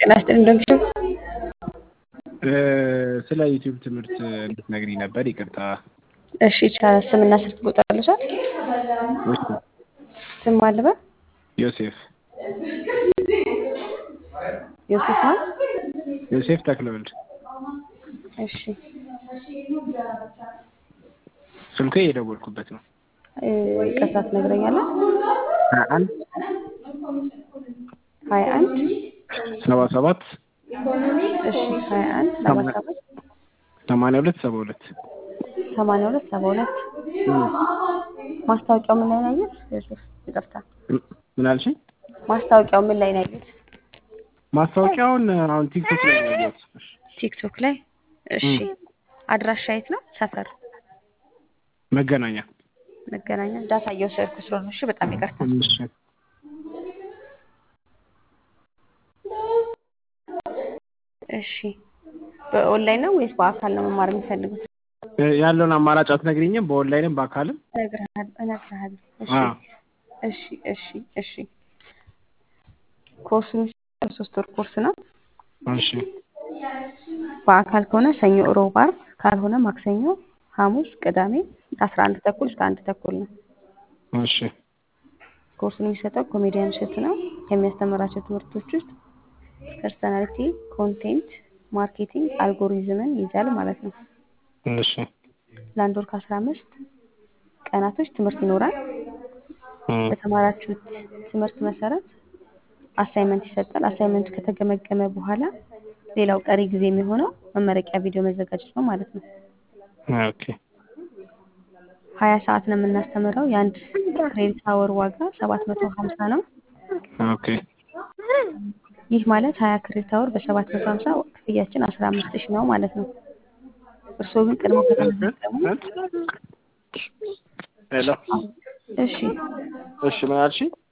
ጤና ይስጥልኝ እንደምሽው ስለ ዩቲዩብ ትምህርት እንድትነግሪኝ ነበር። ይቅርታ። እሺ ይቻላል። ስምና ስልክ ቁጥር ልሻል? ስም አልበል ዮሴፍ ዮሴፍ ማን? ዮሴፍ ተክለወልድ። እሺ ስልኩ የደወልኩበት ነው። ይቅርታ ትነግረኛለህ? ሀያ አንድ ሀያ አንድ ሰባ ሰባት እሺ ሀያ አንድ ሰባ ሰባት ሰማንያ ሁለት ሰባ ሁለት ሰማንያ ሁለት ሰባ ሁለት ማስታወቂያው ምን ላይ ነው ያየሁት? ዮሴፍ ይቅርታ ምን አልሽኝ? ማስታወቂያው ምን ላይ ነው ያየሁት? ማስታወቂያውን አሁን ቲክቶክ ላይ ነው ያየሁት። ቲክቶክ ላይ። እሺ አድራሻ የት ነው? ሰፈር መገናኛ መገናኛ። ዳታ እየወሰድኩ ስለሆነ እሺ፣ በጣም ይቅርታ። እሺ። እሺ በኦንላይን ነው ወይስ በአካል ነው መማር የሚፈልጉት? ያለውን አማራጭ አትነግሪኝም? በኦንላይንም በአካልም? እነግርሃለሁ እነግርሃለሁ። እሺ አዎ። እሺ እሺ እሺ ኮርሱ የሚሰጠው ሶስት ወር ኮርስ ነው። እሺ በአካል ከሆነ ሰኞ፣ ሮብ፣ ዓርብ ካልሆነ ማክሰኞ፣ ሐሙስ፣ ቅዳሜ ከአስራ አንድ ተኩል እስከ አንድ ተኩል ነው። እሺ ኮርሱን የሚሰጠው ኮሜዲያን እሸቱ ነው። ከሚያስተምራቸው ትምህርቶች ውስጥ ፐርሰናሊቲ፣ ኮንቴንት ማርኬቲንግ፣ አልጎሪዝምን ይይዛል ማለት ነው። እሺ ለአንድ ወር ከአስራ አምስት ቀናቶች ትምህርት ይኖራል። እም፣ በተማራችሁት ትምህርት መሰረት አሳይመንት ይሰጣል። አሳይመንቱ ከተገመገመ በኋላ ሌላው ቀሪ ጊዜ የሚሆነው መመረቂያ ቪዲዮ መዘጋጀት ነው ማለት ነው። ኦኬ ሀያ ሰዓት ነው የምናስተምረው። የአንድ ክሬዲት አወር ዋጋ ሰባት መቶ ሀምሳ ነው። ኦኬ ይህ ማለት ሀያ ክሬዲት አወር በሰባት መቶ ሀምሳ ክፍያችን አስራ አምስት ሺህ ነው ማለት ነው። እርስዎ ግን ቀድሞ ከተመዘገቡ ሄሎ እሺ እሺ ምን አልሽኝ?